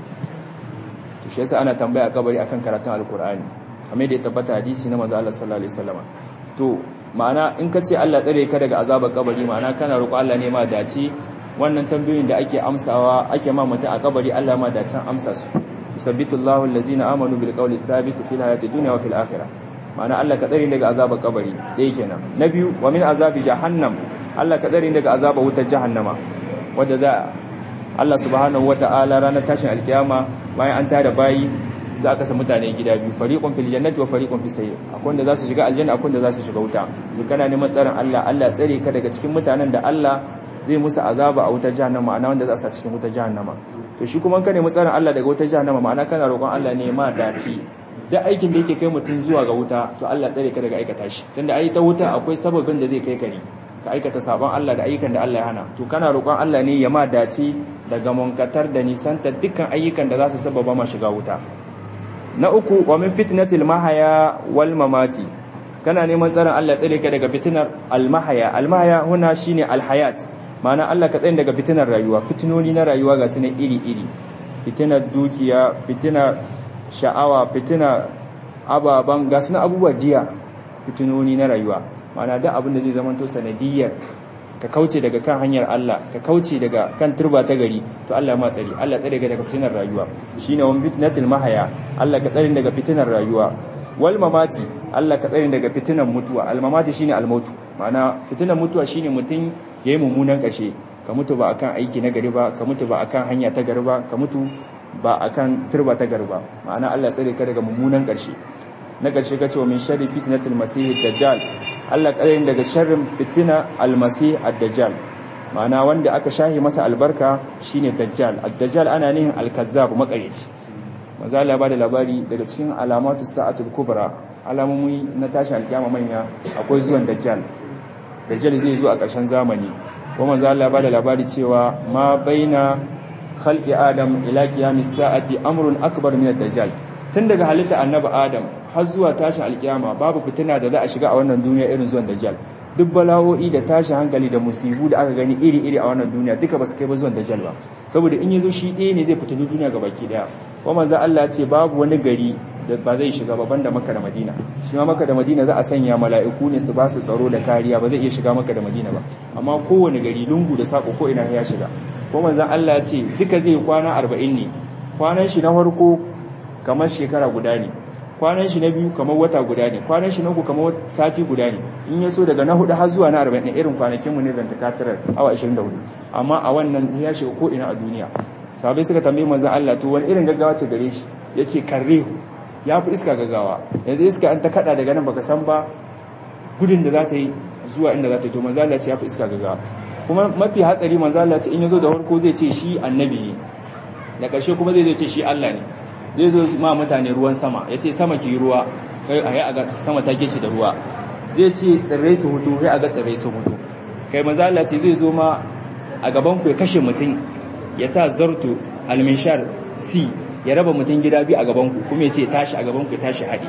to shi yasa ana tambaya a kabari akan karatun alkur'ani kamar da ya tabbata hadisi na manzo Allah sallallahu alaihi wasallam to ma'ana in ka ce Allah tsare ka daga azabar kabari ma'ana kana roƙo Allah ne ma dace wannan tambayoyin da ake amsawa ake ma mutum a kabari Allah ma dacen amsa su yusabbitu Allahu allazina amanu bil qawli sabit fil hayati dunya wa fil akhirah ma'ana Allah ka tsare daga azabar kabari dai kenan na biyu wa min azabi jahannam Allah ka tsare daga azabar wutar jahannama wadda za Allah subhanahu wata'ala ranar tashin alkiyama bayan an tada bayi za a kasa mutane gida biyu fariqun fil jannati wa fariqun fis sayyi akwai wanda za su shiga aljanna akwai wanda za su shiga wuta to kana neman tsarin Allah Allah tsare ka daga cikin mutanen da Allah zai musu azaba a wutar jahannama ma'ana wanda za su sa cikin wutar jahannama to shi kuma ka nemi tsarin Allah daga wutar jahannama ma'ana kana roƙon Allah ne ma dace da aikin da yake kai mutum zuwa ga wuta to Allah tsare ka daga aikata shi tunda ai ta wuta akwai sababin da zai kai kare ka aikata sabon Allah da ayyukan da Allah ya hana to kana roƙon Allah ne ya ma dace daga munkatar da nisanta dukkan ayyukan da za su sababa ma shiga wuta na uku wa min fitnatil mahaya wal mamati kana neman tsarin Allah tsare ka daga fitinar almahaya almahaya huna shine alhayat ma'ana Allah ka tsare daga fitinar rayuwa fitinoni na rayuwa ga sunan iri iri fitinar dukiya fitinar sha'awa fitinar ababan ga sunan abubuwa diya fitinoni na rayuwa ma'ana da abin da zai zama to sanadiyar ka kauce daga kan hanyar Allah ka kauce daga kan turba ta gari to Allah ma tsari Allah tsare ka daga fitinar rayuwa shine wan fitnatul mahaya Allah ka tsare daga fitinar rayuwa wal mamati Allah ka tsare daga fitinar mutuwa al mamati shine al mautu ma'ana fitinar mutuwa shine mutun yayi mummunan kashe ka mutu ba akan aiki na gari ba ka mutu ba akan hanya ta gari ba ka mutu ba akan turba ta gari ba ma'ana Allah tsare ka daga mummunan karshe na ƙarshe ka ce wa min sharri fitnatul masih dajjal Allah ƙarin daga sharrin fitina almasih ad-dajjal ma'ana wanda aka shahi masa albarka shine dajjal ad-dajjal ana nihin al-kazzab makareci manzo Allah ba da labari daga cikin alamatu sa'atul kubra alamomi na tashin alkiyama manya akwai zuwan dajjal dajjal zai zo a ƙarshen zamani kuma manzo Allah ba da labari cewa ma baina khalqi adam ila qiyamis sa'ati amrun akbar min ad-dajjal tun daga halitta annabi adam har zuwa tashin alkiyama babu fitina da za a shiga a wannan duniya irin zuwan dajjal duk bala'o'i da tashin hankali da musibu da aka gani iri-iri a wannan duniya duka ba su kai ba zuwan dajjal ba saboda in yazo shi ɗaya ne zai fitini duniya ga baki daya kuma manzo Allah ce babu wani gari da ba zai shiga ba banda Makka da Madina shi ma Makka da Madina za a sanya mala'iku ne su ba su tsaro da kariya ba zai iya shiga Makka da Madina ba amma kowane gari lungu da sako ko ina ya shiga kuma manzo Allah ce duka zai kwana 40 ne kwanan shi na farko kamar shekara guda ne kwanan shi na biyu kamar wata guda ne kwanan shi na uku kamar sati guda ne in ya so daga na hudu har zuwa na arba'in ɗin irin kwanakin mu ne da takatarar awa 24 amma a wannan ya shiga ko ina a duniya sabai suka tambayi manzon Allah to wani irin gaggawa ce gare shi yace karrehu ya fi iska gaggawa yanzu iska an ta kada daga nan baka san ba gudun da za ta yi zuwa inda za ta yi to manzon Allah ce ya fi iska gaggawa kuma mafi hatsari manzon Allah ce in ya zo da farko zai ce shi annabi ne da ƙarshe kuma zai ce shi Allah ne zai zo ma mutane ruwan sama ya ce sama ki ruwa kai a yi a ga sama ta ce da ruwa zai ce tsirrai su hutu kai a ga tsirrai su hutu kai maza Allah ce zai zo ma a gaban ku ya kashe mutum ya sa zarto alminshar si ya raba mutum gida biyu a gaban ku kuma ya ce tashi a gaban ku ya tashi haɗi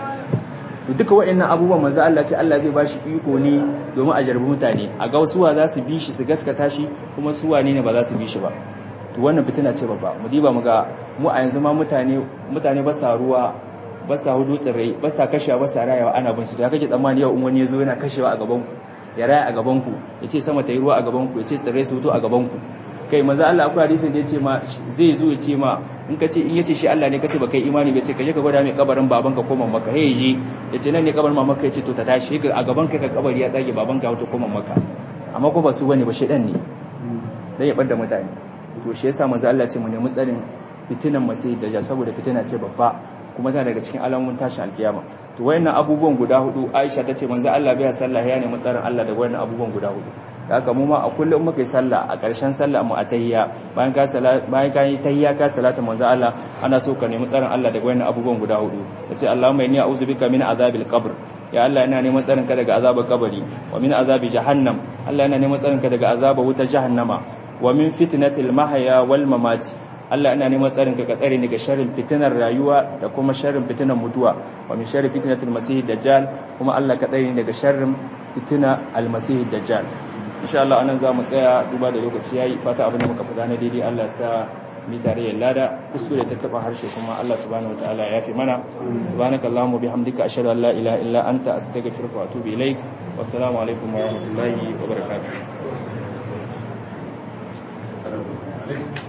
to duka waɗannan abubuwan maza Allah ce Allah zai bashi iko ne domin a jarbi mutane a ga suwa za su bi shi su gaskata shi kuma suwa ne ba za su bi shi ba to wannan fitina ce babba mu diba mu ga mu a yanzu ma mutane mutane ba sa ruwa ba sa hudu tsirrai ba sa kashewa ba sa rayawa ana bin su da kake tsammani yau in wani ya zo yana kashewa a gaban ku ya raya a gaban ku ya ce sama ta yi ruwa a gaban ku ya ce tsirrai su hutu a gaban ku kai manzo Allah akwai hadisin da ya ce ma zai zo ya ce ma in ka ce in ya ce shi Allah ne ka ce ba kai imani ba ce ka je ka gwada mai kabarin babanka ko mamanka hey je ya ce nan ne kabarin mamanka ya ce to ta tashi a gaban kai ka kabari ya tsage babanka ya hutu ko mamanka amma ko ba su bane ba shedan ne dan ya bar da mutane to shi yasa manzo Allah ce mu nemi tsarin fitinan masih dajjal saboda fitina ce babba kuma tana daga cikin alamun tashin alkiyama to wayannan abubuwan guda hudu Aisha tace manzo Allah bai sallah ya nemi tsarin Allah daga wayannan abubuwan guda hudu haka mu ma a kullum muka yi sallah a ƙarshen sallah mu a tahiyya bayan ka salat bayan ka yi tahiyya ka salata manzo Allah ana so ka nemi tsarin Allah daga wayannan abubuwan guda hudu tace Allahumma inni a'udhu bika min azabil qabr ya Allah ina neman tsarin ka daga azabar kabari wa min azabi jahannam Allah ina neman tsarin ka daga azabar wutar jahannama wa min fitnatil mahya wal mamati Allah ina neman tsarin ka ka tsare ni ga sharrin fitinar rayuwa da kuma sharrin fitinar mutuwa wa min sharri fitnatil masih dajjal kuma Allah ka tsare ni daga sharrin fitina al-masih dajjal insha Allah anan za mu tsaya duba da lokaci yayi fata abin da muka fada na daidai Allah sa mi tarayyar lada kuskure ta taba harshe kuma Allah subhanahu wataala ya fi mana subhanaka allahumma bihamdika ashhadu an la ilaha illa anta astaghfiruka wa atubu ilaik wassalamu alaikum wa rahmatullahi wa barakatuh